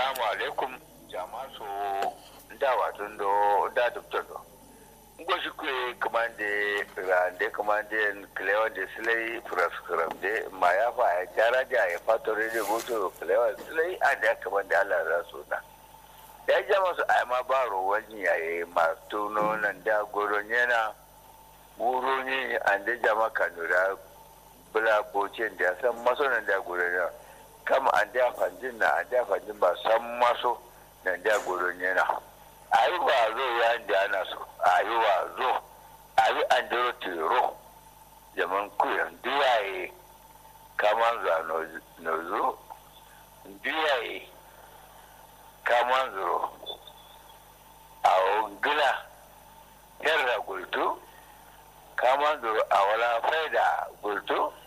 assalamu alaikum jama'a so da watun do da dubta do ngo shi kwe kamande rande kamande klewa de silai praskram de ma ya fa ya jara da ya fato rede goto klewa silai a da kamande Allah za su na ya jama su ai ma ba ro wani yayi ma tuno nan da goron yana wuro ne an da jama kanura bula bocin da san maso nan da goron yana kama an da fanjin na an da fanjin ba san maso nan da goron yana ayi wa zo ya da ana so ayi wa zo ayi an dero tero jaman kuyan duwaye kaman za no zo duwaye kaman zo a gila yarda gultu kaman zo a wala faida gultu